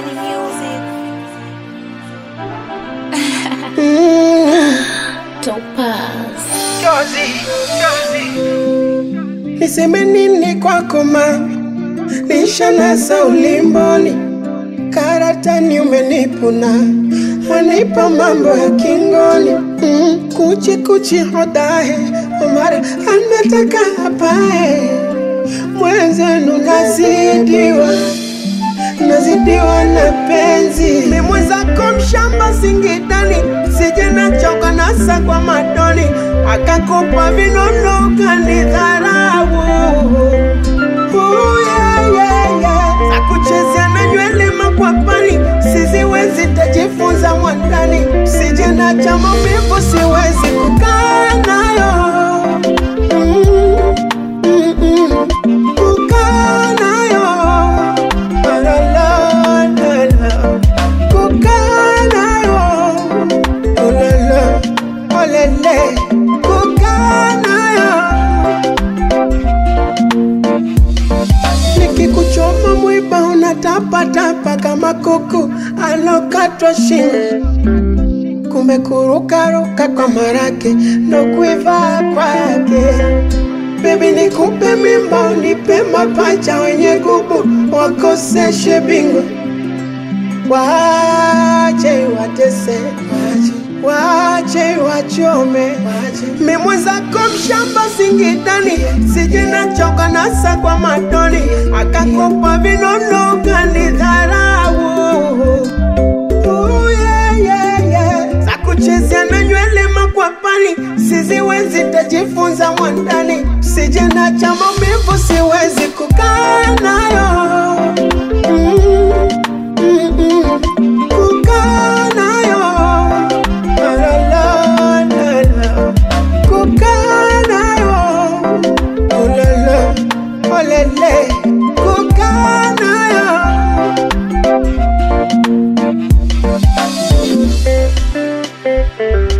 Money music. Topaz. Niseme nini kwako ma, nishanasa ulimboni, karatani umenipuna, wanipa mambo ya kingoni mm, kuchi kuchi hodahe, mara anataka apae, mwenzenu nazidiwa nazidiwa na penzi, ni mwenzako mshamba Singidani, sije nachoka nasa kwa madoni, akakupa vinono kanidharau Ooh, yeah, yeah, yeah. za kuchezea na nywele makwapani, siziwezi tajifunza mwandani, sije na cha maumivu, siwezi kukaa nayo mm, mm, mm. kukaa nayo La, la, la, la, la. kukaa nayo Oh, la, la. Oh, le, le. kukaa nayo nikikuchoma mwiba unatapatapa kama kuku alokatwa shingo kumbe kurukaruka kwa marake ndo kuiva kwake bebi nikupe mimba unipe mapacha wenye gubu wakoseshe bingwa wache watese wache wachome mimwe zako mshamba Singidani, sije nachoka nasa kwa matoni, akakopa vinono kanidharau Ooh, yeah, yeah, yeah. za kuchezea na nywele makwapani, siziwezi tajifunza mwandani, sije na cha maumivu, siwezi kukaa nayo mm, mm, mm. kukaa nayo La, la, la, la, la. kukaa nayo Oh, la, la. Oh, le, le. kukaa nayo Thank